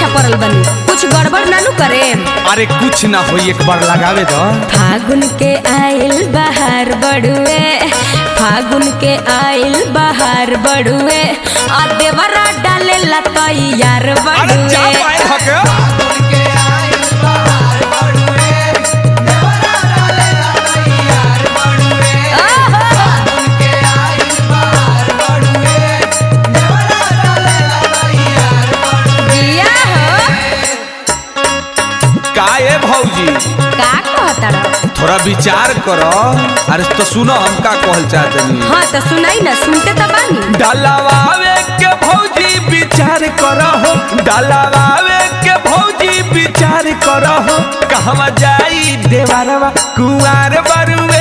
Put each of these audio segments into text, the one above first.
पीछा पड़ल बनी कुछ गड़बड़ नानू करे अरे कुछ ना होई एक बार लगावे दो फागुन के आइल बहार बड़ुए फागुन के आइल बहार बड़ुए आ देवरा डाले लतई यार अरे जा बड़ुए पाए हके जिया हो काए भौजी का कहता रहो थोड़ा विचार करो अरे तो सुनो हम का कहल चाहतनी हाँ तो सुनाई ना सुनते तो बानी डलवावे के भौजी विचार करहो डलवावे के भौजी विचार करहो कहवा जाई देवरवा कुंवार बरुए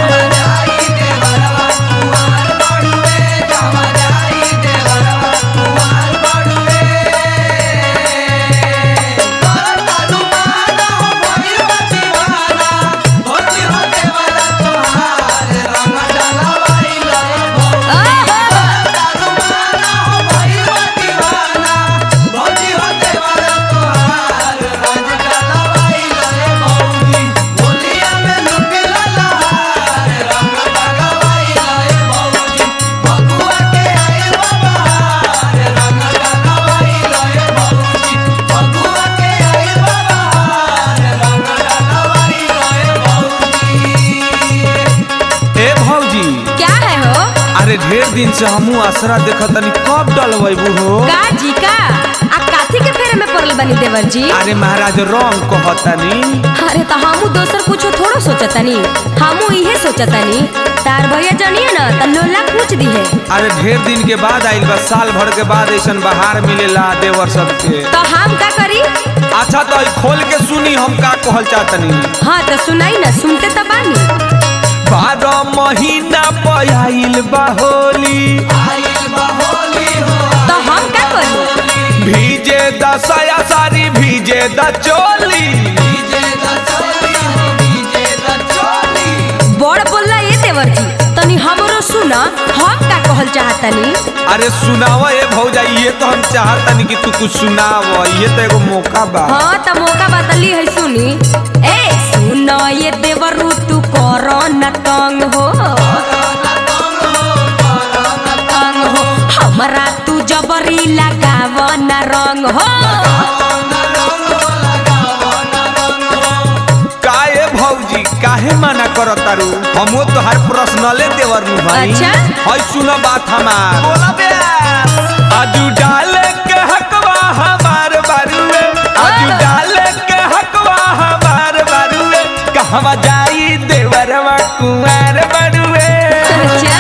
ए भौजी क्या है हो अरे ढेर दिन से हमू आसरा देखतनी कब डलवैबू हो का जी का आ काथी के फेरे में पड़ल बनी देवर जी अरे महाराज रंग कहतनी अरे तो हमू दोसर कुछो थोड़ो सोचतनी हमू इहे सोचतनी तार भैया जनिए ना त लोला पूछ दी है अरे ढेर दिन के बाद आइल बा साल भर के बाद ऐसन बहार मिलेला देवर सबके तो हम का करी अच्छा तो ई खोल के सुनी हम का कहल चाहतनी हाँ तो सुनाई ना सुनते तो बानी बारह महीना पयाइल बा होली तो हम का करी भीजे दसया सारी भीजे द चोली बड़ बोलला ये देवर जी तनी हमरो सुना हम का कहल चाहतनी अरे सुनाव ए भौजा ये तो हम चाहतनी कि तू कुछ सुनाव ये तो एगो मौका बा हाँ त मौका बतली है सुनी ए सुन ये देवरू तू करो न तंग हो तंग हो हमरा तू जबरी लगाव न रंग हो काहे भौजी काहे मना करो तारू हमो तो हर पर्सनले देवर नु भाई अच्छा? हई सुनो बात हमार बोला बे आजू डाले के हकवा हमार बारुए आजू हाँ। डाले के हकवा हमार बारुए कहवा जाई देवरवा कुंवार बारुए अच्छा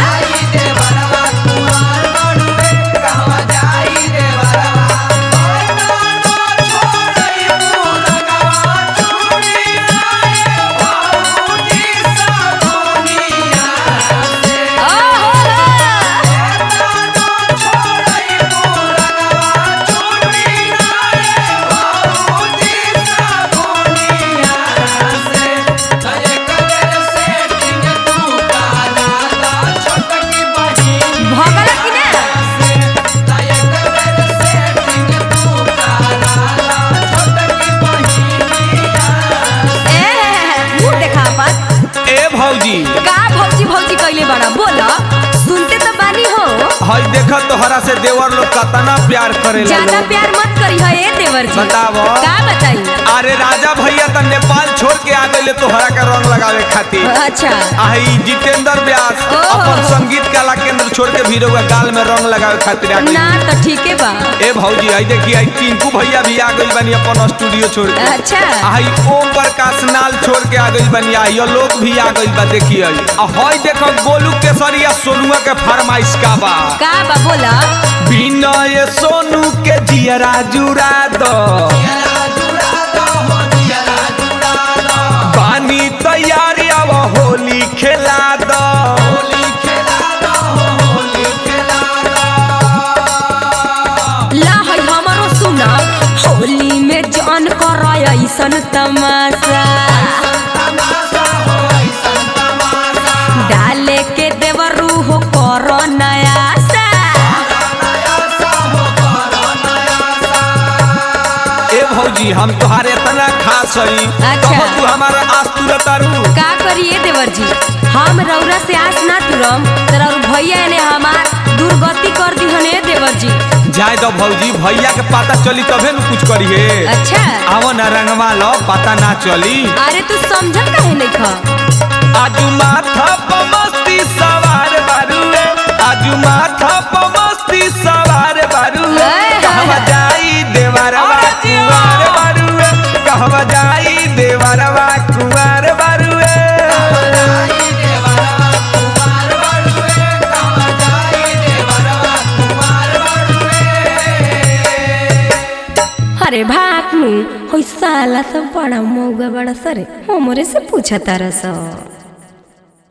भगल कि ना ए मुंह देखा अपन ए भौजी का भौजी भौजी कइले बड़ा बोला सुनते तो बानी हो हई देखा तोहरा से देवर लोग कतना प्यार करेला ज्यादा लोग प्यार मत करी है ए देवर जी बतावो। का बताई अरे राजा भैया त नेपाल छोड़ के आ गए तोहरा के रंग लगावे खातिर अच्छा आई जितेंद्र व्यास ओहो। अपन संगीत कला केंद्र छोड़ के भीरो के गाल में रंग लगावे खातिर आ ना गई तो ठीके बा ए भौजी आई देखी आई टिंकू भैया भी आ गई बनी अपन स्टूडियो छोड़ के अच्छा आई ओम प्रकाश नाल छोड़ के आ गई बनी आई लोग भी आ गई बा देखी आई आ हई देखो गोलू केसरिया सोनुआ के फरमाइश का बा का बा बोला विनय सोनू के जियरा जुरा दो पानी तैयारी अब होली खेला दो ला है हमारो सुना होली में जान कर ऐसन तमाशा डाले के देवरू हो कर नया सा भौजी हम तोहारे इतना खास हई अच्छा। कहो तू हमारा आस तुरत तारू का करिए देवर जी हम रौरा से आस ना तुरम तर और भैया ने हमार दुर्गति कर दी हने देवर जी जाए दो भौजी भैया के पता चली तबे न कुछ करिए अच्छा आवो न रंगवा लो पता ना चली अरे तू समझत काहे नहीं खा आजू माथा पर मस्ती सवार बारुए आजू माथा पर मस्ती सवार बारुए ए, कहवा जाई देवरवा कुंवार बारुए कहवा जाई देवरवा कुंवार बारुए अरे भाग नु होई साला सब बड़ा मौगा बड़ा सरे हमरे से पूछा तारा सब